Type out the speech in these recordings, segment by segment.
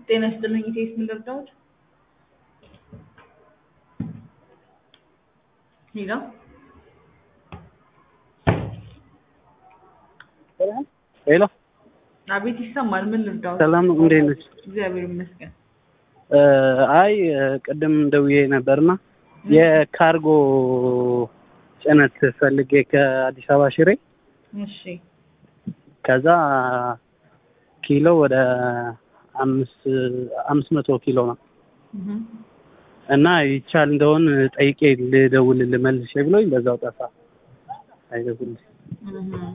ጤና ይስጥልኝ ኢቴስ ምን ልርዳዎት? ሄሎ ሄሎ አቤት ይሰማል። ምን ልርዳዎት? ሰላም ነው፣ እንዴት ነሽ? እግዚአብሔር ይመስገን። አይ ቅድም ደውዬ ነበርና የካርጎ ጭነት ፈልጌ ከአዲስ አበባ ሽሬ እሺ ከዛ ኪሎ ወደ አምስት አምስት መቶ ኪሎ ነው እህ እና ይቻል እንደሆን ጠይቄ ልደውልልህ መልሼ ብሎኝ በዛው ጠፋ። አይደውልልኝ እህ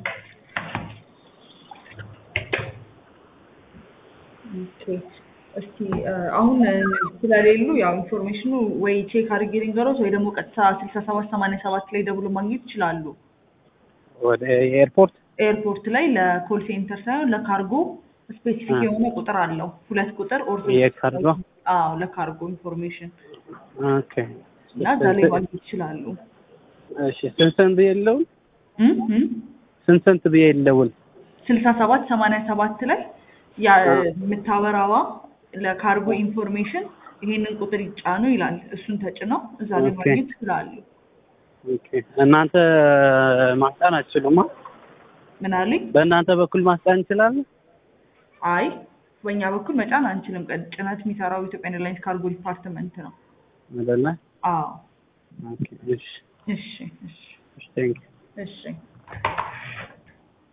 ኦኬ እስቲ አሁን ስለሌሉ ያው ኢንፎርሜሽኑ ወይ ቼክ አድርጌ ልንገሮት ወይ ደግሞ ቀጥታ ስልሳ ሰባት ሰማንያ ሰባት ላይ ደውሎ ማግኘት ይችላሉ። ወደ ኤርፖርት ኤርፖርት ላይ ለኮል ሴንተር ሳይሆን ለካርጎ ስፔሲፊክ የሆነ ቁጥር አለው። ሁለት ቁጥር ኦር የካርጎ አዎ ለካርጎ ኢንፎርሜሽን ኦኬ እና እዛ ላይ ማግኘት ይችላሉ። እሺ ስንት ስንት ብዬ ልደውል? እም እም ስንት ስንት ብዬ ልደውል? ስልሳ ሰባት ሰማንያ ሰባት ላይ ያ የምታበራዋ ለካርጎ ኢንፎርሜሽን ይሄንን ቁጥር ይጫኑ ይላል። እሱን ተጭነው እዛ ላይ ኦኬ። ማግኘት ይችላሉ። ኦኬ እናንተ ማስጫን አትችሉማ? ምን አለኝ? በእናንተ በኩል ማስጫን እንችላለን? አይ በእኛ በኩል መጫን አንችልም። ቀ- ጭነት የሚሰራው ኢትዮጵያ ኤርላይንስ ካርጎ ዲፓርትመንት ነው። አይደለ? አዎ ኦኬ እሺ እሺ እሺ እሺ ቴንክ እሺ